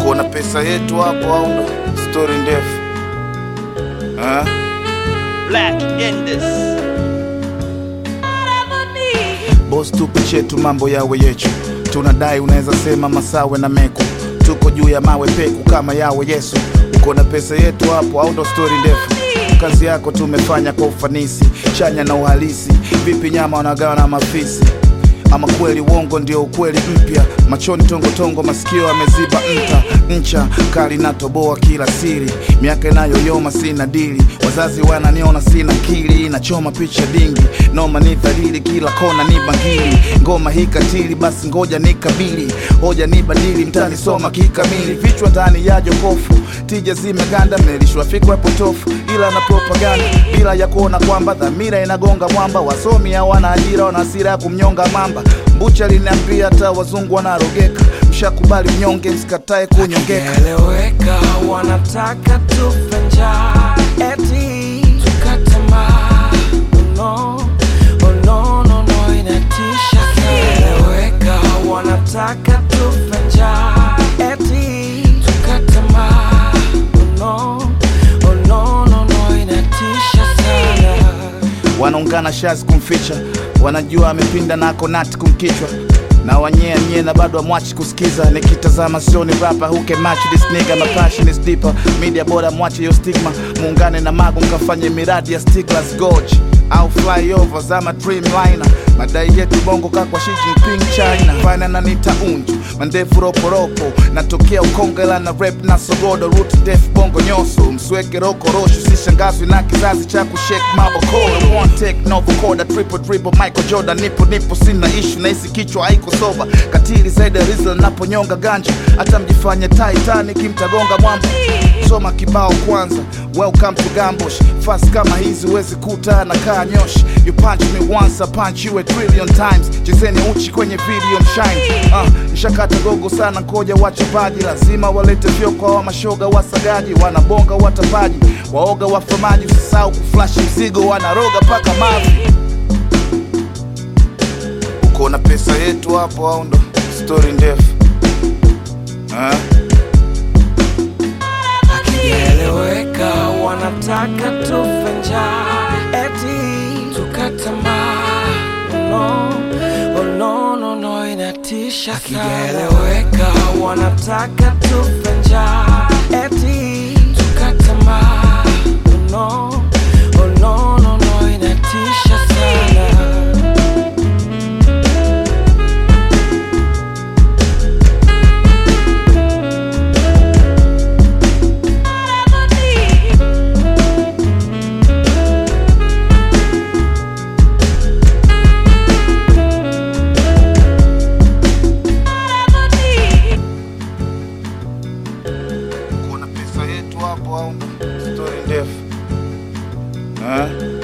uko na pesa yetu hapo au ndo stori ndefu eh? Black Indus. Boss tupe chetu mambo yawe yechu, tunadai unaweza sema masawe na meku, tuko juu ya mawe peku kama yawe Yesu. Uko na pesa yetu hapo au ndo stori ndefu? Kazi yako tumefanya kwa ufanisi, chanya na uhalisi. Vipi nyama wanagawa na mafisi? Ama kweli uongo ndio ukweli mpya, machoni tongotongo, masikio yameziba nta ncha kali na toboa kila siri, miaka inayoyoma sina dili, wazazi wananiona sina kili, nachoma picha dingi, noma ni dhalili, kila kona ni bangili, ngoma hii katili, basi ngoja nikabili, hoja ni badili, mtanisoma kikamili, vichwa ndani ya jokofu, tija zimeganda, mmelishwa fikra potofu, ila na propaganda bila ya kuona kwamba dhamira inagonga mwamba, wasomi hawana ajira, wana hasira ya kumnyonga mamba. Mbucha liniambia hata wazungu wanarogeka, mshakubali mnyonge, msikatae kunyongeka. Eleweka, wanataka tufe njaa, eti tukatamaa. No, oh no, no, no, inatisha sana. Eleweka, wanataka tufe njaa, eti tukatamaa. No, oh no, no, no, inatisha sana. wanaungana shazi kumficha, wanajua amepinda nako nati kumkichwa na wanyea nyie na bado amwachi kusikiza. Nikitazama sioni rapa who can match this nigga, my passion is deeper. Media bora mwache yo stigma, muungane na magu mkafanye miradi ya Stiglas Gorge au flyover za ma dreamliner. Madai yetu bongo kakwa Xi Jinping China, fana na nita unju mandefu roporopo, natokea Ukonga ila na rap na sogodo, root def bongo nyoso, msweke rokorosho, sishangazwi na kizazi cha kushake mabokoro. One take no vocoder, triple dribble, Michael Jordan, nipo nipo, sina issue na hisi kichwa haiko soba, katili zaidi ya Rizla naponyonga ganja, hata mjifanye Titanic mtagonga mwamba. Soma kibao kwanza, welcome to Gambush. Fast kama hizi huwezi kuta na kaa nyoshi. You punch me once, I punch you a trillion times. Chezeni uchi kwenye video mshine. Uh, nshakata gogo sana, koja wachapaji lazima walete vyoko wa mashoga wasagaji, wanabonga watapaji, waoga wafamaji, usisahau kuflash mzigo, wanaroga paka mavi. Uko na pesa yetu hapo au ndo stori ndefu eh? Hakijaeleweka, wanataka tufe njaa, eti tukatamaa. No, oh no, no, no, inatisha sana. Hakijaeleweka, wanataka tufe njaa, eti tukatamaa. No, oh no, no, no, inatisha sana. Uko na pesa yetu hapo au ndo stori ndefu eh?